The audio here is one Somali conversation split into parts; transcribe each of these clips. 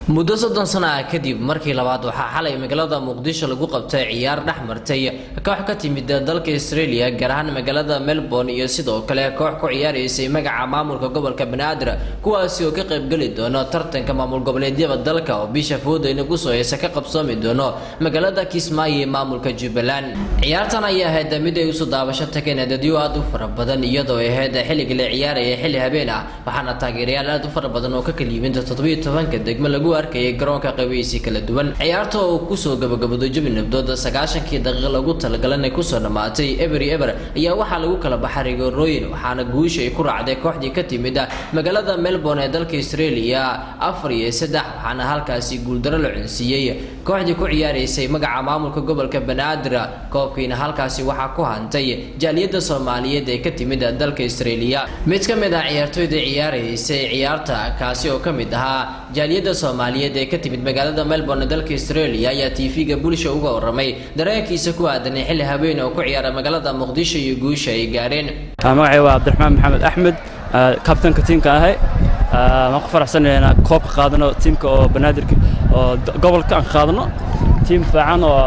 muddo soddon sano ah kadib markii labaad waxaa xalay magaalada muqdisho lagu qabtay ciyaar dhex martay koox ka timid dalka australia gaar ahaan magaalada melbourne iyo sidoo kale koox ku ciyaaraysay magaca maamulka gobolka banaadir kuwaasi oo ka qaybgeli doono tartanka maamul goboleedyada dalka oo bisha foodayna kusoo heesa ka qabsoomi doono magaalada kismaayo ee maamulka jubbaland ciyaartan ayaa ahayd mid ay usoo daabasho tageen dadyo aad u fara badan iyadoo ay ahayd xilliga la ciyaaraya xilli habeen ah waxaana taageerayaal aad u fara badan oo ka kala yimid toddobiyo tobanka degmo lagu arkayay garoonka qaybeysi kala duwan ciyaarta oo kusoo gabagabooday jabi nabdood sagaashankii daqiiqa lagu talagalanay kusoo dhammaatay ebery eber ayaa waxaa lagu kala baxay rigoorooyin waxaana guusha ay ku raacday kooxdii ka timid magaalada melbourne ee dalka australia afar iyo saddex waxaana halkaasi guuldaro la cunsiiyey kooxdii ku ciyaaraysay magaca maamulka gobolka banaadir koobkiina halkaasi waxaa ku hantay jaaliyadda soomaaliyeed ee ka timid dalka australia mid ka mid ah ciyaartooyda ciyaaraysay ciyaarta kaasi oo ka mid ahaa jaaliyadda soomaaliyeed ee ka timid magaalada melbourne dalka australia ayaa tv-ga bulsha uga waramay dareenkiisa ku aadan xilli habeen oo ku ciyaara magaalada muqdisho iyo guusha ay gaareen magacay waa cabdiraxmaan maxamed axmed kabtanka tiimka ahay waan ku faraxsanahay inaan koobka qaadano tiimka oo banaadirka oo gobolka aan qaadano tiim fiican oo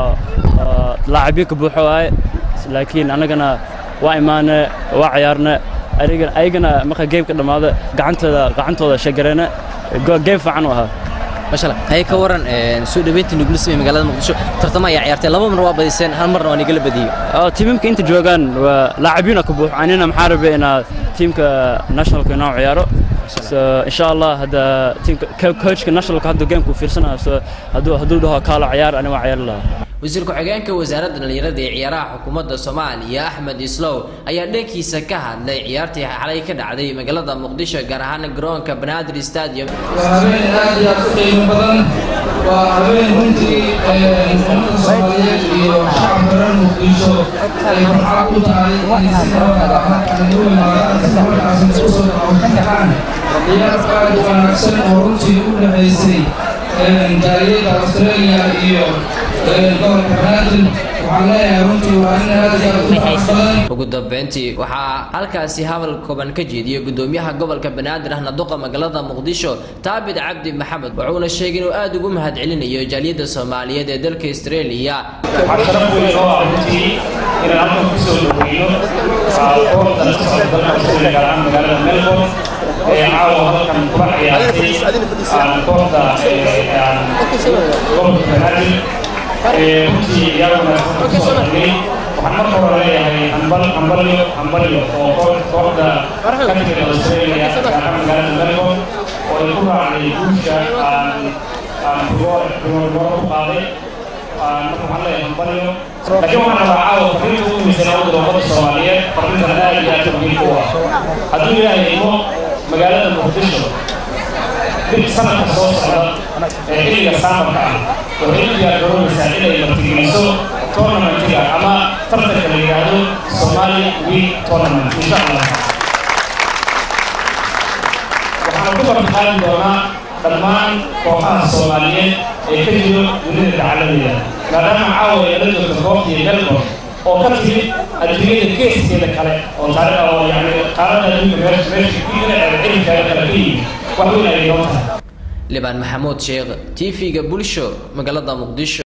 laacibyo ka buuxo waaye laakiin annagana waa imaane waa ciyaarne ayagana marka geemka dhammaado gacantooda gacantooda shagareene geem fiican u ahaa mashala hay ka waran soo dhaweyntii nugula samey magaalada muqdisho tartamo ayaa ciyaartay laba mar waa badiseen hal marna waa nigala badiyey tiimamka inta joogaan waa laacibiina ka buux anina maxaa rabay inaa tiimka nationalka inoo ciyaaro so insha allah hadda tiimka coachka nationalka hadda geemku fiirsanayo so hadduu hadduu dhaho kaalo ciyaar ani waa ciyaari lahaa wasiir ku-xigeenka wasaaradda dhallinyarada ee ciyaaraha xukuumadda soomaaliya axmed islow ayaa dhankiisa ka hadlay ciyaartii xalay ka dhacday magaalada muqdisho gaar ahaan garoonka banaadir stadium waa habeen aad iyo aad u qiimo badan waa habeen runtii ummadda soomaaliyeed iyo shacabka reer muqdisho ay farxad u tahay in si nabada halkan u imaadaan isla markaasna isku soo dhaqaaqaan ciyaar aad u wanaagsan oo runtii u dhaxaysay jaaliyadda australia iyo ugu dambeyntii waxaa halkaasi hadal kooban ka jeediyey gudoomiyaha gobolka banaadir ahna duqa magaalada muqdisho taabid cabdi maxamed wuxuuna sheegay inuu aada ugu mahad celinayo jaaliyadda soomaaliyeed ee dalka australia waxaa sharaf weyn oo ah runtii inaan halkan kusoo dhaweyno koobta ka socda dalka australia gaar ahaan magaalada melbourne ee caawa halkan kula ciyaartay koobta gobolka banaadir runtii ciyaar wanaagsan kusoo dhigay waxaan marka hore leeyahay hambal hambalyo hambalyo oo kooxda ka timid australia gaar ahaan magaalada melbourne oo ay ku raacday guusha aan rigoor u qaaday marka waxaan leeyahay hambalyo laakiin waxaan rabaa caawa fariinta ugu muhiimsan u diro ummadda soomaaliyeed fariintan aad iyo aad muhiim u ah hadduu ilaahay imo magaalada muqdisho bil sanadka soo socda ee xilliga saamarka ah waxay u diyaar garoonaysaa inay martigeliso tournamentiga ama tartanka la yidhaahdo somali week tournament insha allah waxaan ku bartaqaali doonaa dhammaan kooxaha soomaaliyeed ee ka jiro dunida dacaladeeda maadaama caawa ay la joogto kooxdii melbourne oo ka timid adduunyada geeskeeda kale oo taariikh oo yani qaarada adduunka meesha meesha cilmkeeda kale ka yimid wax weyn ayay noo tahay libaan maxamuud sheekh t v-ga bulsho magaalada muqdisho